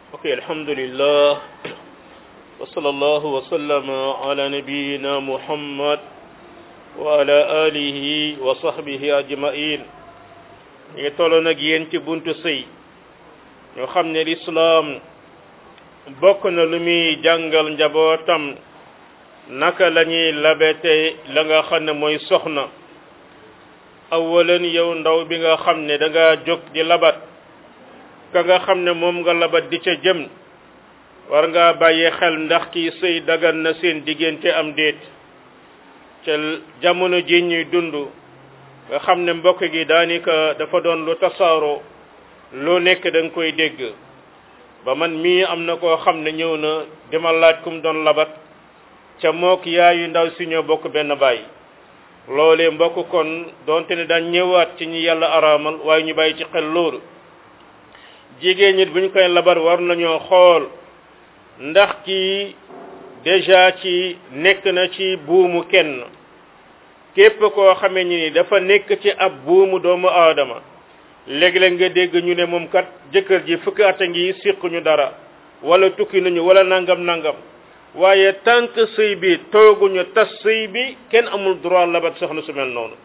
ok alhamdulillah wa sallallahu wa sallama ala nabiyyina muhammad wa ala alihi wa sahbihi ajma'in ñu ngi tolloon ak yéen ci buntu sëy ñoo xam ne lislaam bokk na lu muy jàngal njabootam naka la ñuy labete la nga xam ne mooy soxna awalan yow ndaw bi nga xam ne da nga jóg di labat ka nga xam ne moom nga labat di ca jëm war ngaa bàyyi xel ndax kii sëy dagan na seen diggante am déet ca jamono ji ñuy dund nga xam ne mbokk gi daanaka dafa doon lu tasaaroo lu nekk da nga koy dégg ba man mii am na koo xam ne ñëw na dima laaj kum doon labat ca mook yaayu ndaw si ñoo bokk benn baay loolee mbokk kon donte ne daan ñëwaat ci ñi yàlla araamal waaye ñu bàyyi ci xel loolu jigéen ñi bu ñu koy labar war nañoo xool ndax kii déjà ci nekk na ci buumu kenn képp koo xamee ni dafa nekk ci ab buumu doomu aadama léeg-léeg nga dégg ñu ne moom kat jëkkër ji fukki at a ngi siquñu dara wala tukki nañu wala nangam nangam waaye tant que sëy bi tooguñu tas sëy bi kenn amul droit labat soxna su mel noonu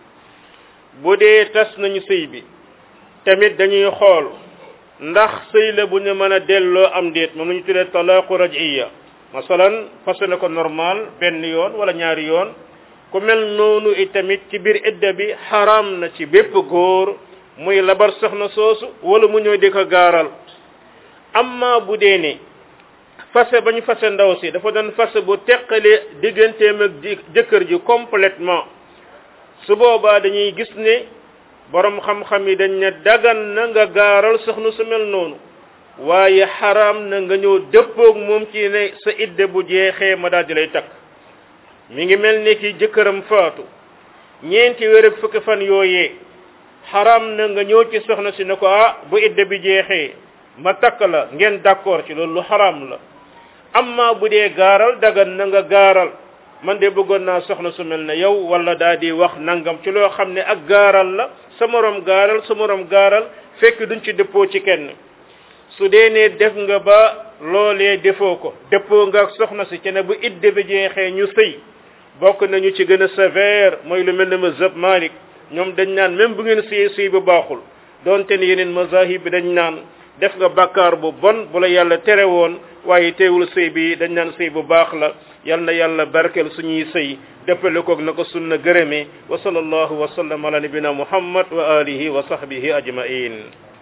bu dee tas nañu sëy bi tamit dañuy xool ndax sëy la bu ñu mën a delloo am déet moom la ñu tuddee talaaqu raj'iya masalan fase na ko normal benn yoon wala ñaari yoon ku mel noonu itamit ci biir idda bi xaraam na ci bépp góor muy labar soxna soosu wala mu ñëw di ko gaaral amma bu dee ne fase ba ñu fase ndaw si dafa doon fase bu teqale digganteem ak jëkkër ji complètement su boobaa dañuy gis ne borom xam-xam yi dañ ne dagan na nga gaaral soxna su mel noonu waaye xaraam na nga ñëw dëppoog moom ci ne sa idde bu jeexee ma daal di lay takk mi ngi mel ni ki jëkkëram faatu ñeenti weer ak fukki fan yooyee xaraam na nga ñëw ci soxna si ne ko ah bu idde bi jeexee ma takk la ngeen d'accord ci loolu lu xaraam la amma bu dee gaaral dagan na nga gaaral man de bëggoon naa soxna su mel ne yow wala daa di wax nangam ci loo xam ne ak gaaral la sa morom gaaral sa morom gaaral fekk duñ ci dëppoo ci kenn su dee ne def nga ba loolee defoo ko dëppoo nga ak soxna si ci ne bu idde bi jeexee ñu sëy bokk nañu ci gën a sévère mooy lu mel ne mazhab Malik ñoom dañ naan même bu ngeen sëy sëy bu baaxul donte ne yeneen mazahib bi dañ naan def nga bàkkaar bu bon bu la yàlla tere woon waaye teewul sëy bi dañ naan sëy bu baax la yal na yàlla barkeel suñuy sëy dëppale koog na ko sunna gërëme wa sallallahu wa sallam ala nabina muhammad wa alihi wa sahbihi ajmain